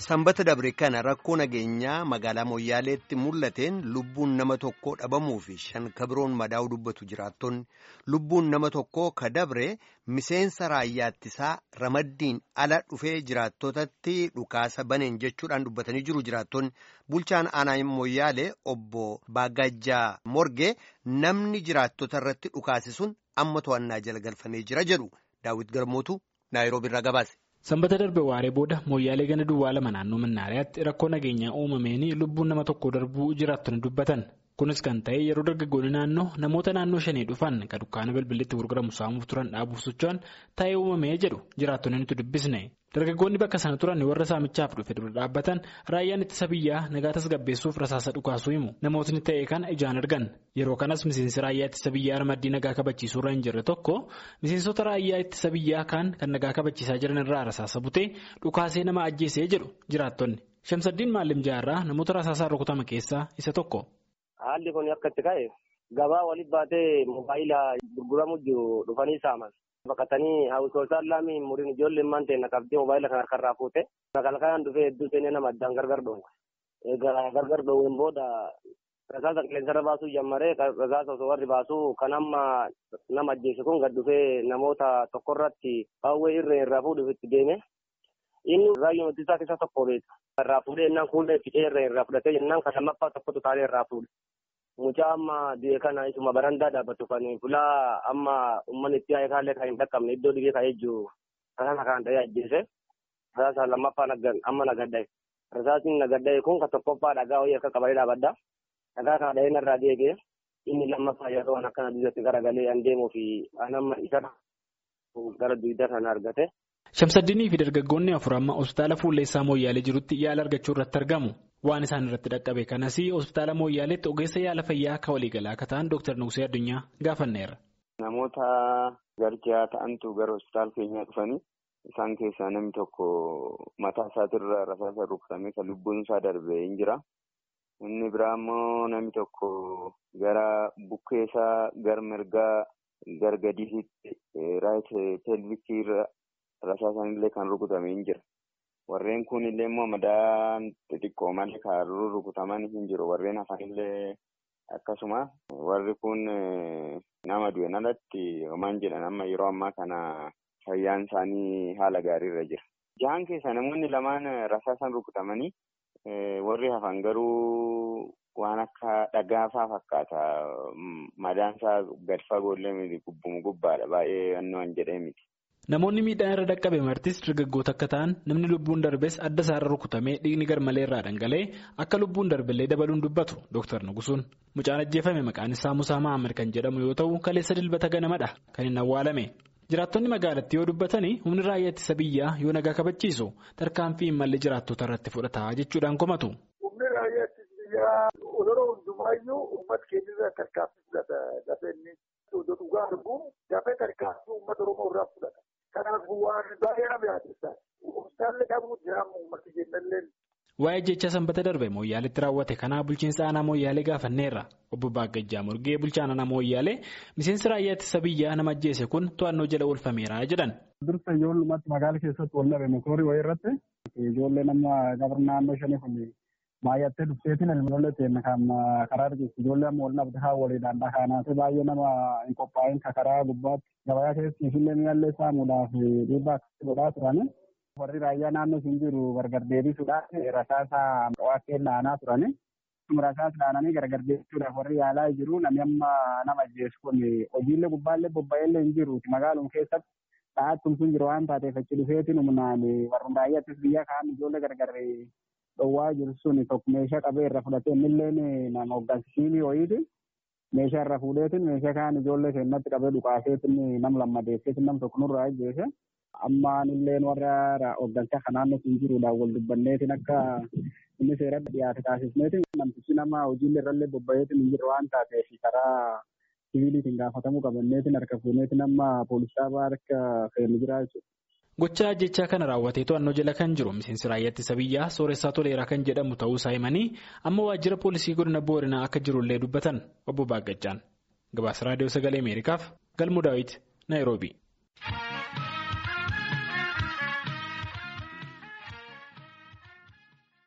Sanbata dabre kana rakkoo nageenyaa magaalaa Moyyaaleetti mul'ateen lubbuun nama tokkoo dhabamuu fi shan kabiroon madaa'uu dubbatu jiraattonni lubbuun nama tokkoo ka dabre miseensa raayyaa ittisaa ramaddiin ala dhufee jiraattotatti dhukaasa baneen jechuudhaan dubbatanii jiru jiraattonni bulchaan aanaa Moyyaalee obbo Baagajjaa Morgee namni jiraattota irratti dhukaase sun amma to'annaa jala galfamee jira jedhu Daawit Garmootu Naayiroobi irraa gabaase. Sanbata darbe waaree booda Moyyaalee ganda duwwaa lama naannoo Mannaariyaatti rakkoo nageenyaa uumameen lubbuun nama tokko darbuu jiraattonni dubbatan. Kunis kan ta'e yeroo dargaggoonni naannoo namoota naannoo shanii dhufan kan dukkaana bilbillitti gurguramu saamuuf turan dhaabuuf socho'an ta'ee uumamee jedhu jiraattonni nuti dubbisne. Dargaggoonni bakka sana turan warra saamichaaf dhufe dura dhaabbatan raayyaan ittisa biyyaa nagaa tasgabbeessuuf rasaasa dhukaasuu himu. Namootni ta'e kana ijaan argan. Yeroo kanas miseensi raayyaa ittisa biyyaa ramaddii nagaa kabachiisuu irra hin jirre tokko miseensota raayyaa ittisa biyyaa kaan kan nagaa kabachiisaa jiran irraa rasaasa butee dhukaasee nama ajjeesee jedhu jiraattonni. Shamsaddiin Maalim Jaarraa namoota rasaasaan rukutame keessaa isa tokko. Haalli kun akka itti ka'e gabaa walitti baatee moobaayila gurguramu jiru dhufanii saaman. Baqatanii hawwisoosaan laamiin muriin ijoollee immaan ta'e naqabdee moobaayila kan harkarraa fuute. Kalkalaan dhufee hedduu seenee nama addaan gargar dhoowwe. Egaa gargar dhoowween booda rasaasa qilleensarra baasuu jammaree rasaasa osoo warri baasuu kan amma nama ajjeese kun gad dhufee namoota tokkorratti hawwee irree irraa fuudhuuf itti deeme. Inni raayyoon ittisaa keessaa tokko beeka. Irraa fuudhee innaan fuullee fiixee irree irraa fudhatee jennaan kan lammaffaa tokkotu taa'ee irraa fuudhe. Mucaa amma du'e kana isuma barandaa dhaabbatu kan fulaa amma uummanni itti yaa'e kaallee kan hin dhaqqabne iddoo dhibee ka'ee jiru kana kan ta'ee ajjeese. Rasaasa lammaffaa amma nagaddaa'e. Rasaasni nagaddaa'e kun kan tokkoffaa dhagaa wayii akka qabatee dhaabadda. Dhagaa kana dhahee narraa deegee inni lammaffaa yeroo akkana duudatti garagalee an deemuu fi an amma isa gara duwidda kana argate. Shamsaddiinii fi dargaggoonni afur amma hospitaala fuulleessaa Mooyyaalee jirutti yaala argachuu irratti argamu. Waan isaan irratti dhaqqabe kanas hospitaala Mooyyaaleetti ogeessa yaala fayyaa akka waliigalaa akka ta'an Dr. Nugsee Addunyaa gaafanneera. Namoota garjaa ta'antu gara hospitaala keenyaa dhufanii isaan keessaa namni tokko mataa isaatirra rasaasa rukutamee kan lubbuun isaa darbee hin jira. Inni biraa immoo namni tokko gara bukkee isaa gara mirgaa gara gadiitti raayit peelvikii irra rasaasaan illee kan rukutamee hin jira. Warreen kun illee immoo madaan xixiqqoo malee kan rukutaman hin jiru. Warreen hafan illee akkasuma warri kun nama du'e alatti homaan jedhan amma yeroo ammaa kana fayyaan isaanii haala gaariirra jira. Jahan keessa namoonni lamaan rasaasaan rukutamanii warri hafan garuu waan akka dhagaafaa fakkaata. Madaan isaa gad fagoollee miti gubbumu gubbaadha baay'ee wannoon jedhee miti. Namoonni miidhaan irra dhaqqabe martis dargaggoota akka ta'an namni lubbuun darbes adda isaarra rukutamee dhiigni garmalee irraa dhangala'ee akka lubbuun darbellee dabaluun dubbatu Dr. Nugusuun. Mucaan ajjeefame maqaan isaa Musaa Mahammad kan jedhamu yoo ta'u kaleessa dilbata ganamadha kan hin awwaalame. Jiraattonni magaalattii yoo dubbatanii humni raayyaa ittisa biyyaa yoo nagaa kabachiisu tarkaanfii malli jiraattota irratti fudhata jechuudhaan komatu. Humni raayyaa ittisa biyyaa yeroo hundumaayyuu uummata keenya tarkaanfii fudhata dafee inni dhugaa arguu dafee tarkaanfii uummata Oromoo irraa fudhata. Kanaafuu waan baay'ee nama yaaddeessa. Hospitaalli dhabuu jiraamu uummata keenyallee. Waa'ee jecha sanbata darbe Mooyyaaleetti raawwate kanaa bulchiinsa aanaa Mooyyaalee gaafanneerra. Obbo Baagajjaa Morgee bulchaan aanaa Mooyyaalee miseensi raayyaa ittisa biyyaa nama ajjeese kun to'annoo jala oolfameera jedhan. Dursa ijoollummaatti magaala keessatti wal dhabe motoorii wayii irratti ijoollee nama gabra naannoo shanii kun baay'attee dhufteetiin ilmoolee ta'e kan karaa dhiyeessu ijoollee amma wal dhabde haa waliidhaan dhakaanaatee baay'ee nama hin qophaa'in karaa gubbaatti gabayaa keessi illee mi'allee saamuudhaaf dhiibbaa akkasii godhaa turani. Warri raayyaa naannoo sun jiru gargar deebisuudhaaf rasaasa qo'attee dhaanaa turani. Rasaasa dhaananii gargar deebisuudhaaf warri yaalaa jiru namni amma nama ajjeesu kun hojiilee gubbaallee bobba'eellee hin jiru magaaluma keessatti dha'aattum sun jiru waan taateef achi dhufeetiin humnaan warri raayyaa ittisa biyyaa kaan ijoollee gargar dhowwaa jiru sun tokko meeshaa qabee irra fudhatee innilleen nama hoggansiisii wayiiti. Meeshaa irra fuudheetiin meeshaa kaan ijoollee keenyatti qabee dhukaaseetiin nam lammadeesseetiin nam tokko nurraa ajjeese. Ammaan illee warra hoggansa kanaannu sun jiruudhaan wal dubbanneetiin akka inni seeratti dhiyaate taasisneetiin namtichi nama hojiilee irrallee bobba'eetiin hin jirre waan taateef karaa siviiliitiin gaafatamuu qabanneetiin harka fuuneetiin amma poolisaa harka fe'anii jira jechuudha. Gochaa jechaa kana raawwatee to'annoo jala kan jiru miseensi raayyaa ittisa biyyaa sooressaa toleeraa kan jedhamu ta'uu isaa himanii amma waajjira poolisii godina booranaa akka jirullee dubbatan obbo Baagajjaan. Gabaasa raadiyoo sagalee Ameerikaaf Galmuu Daawit Naayiroobii.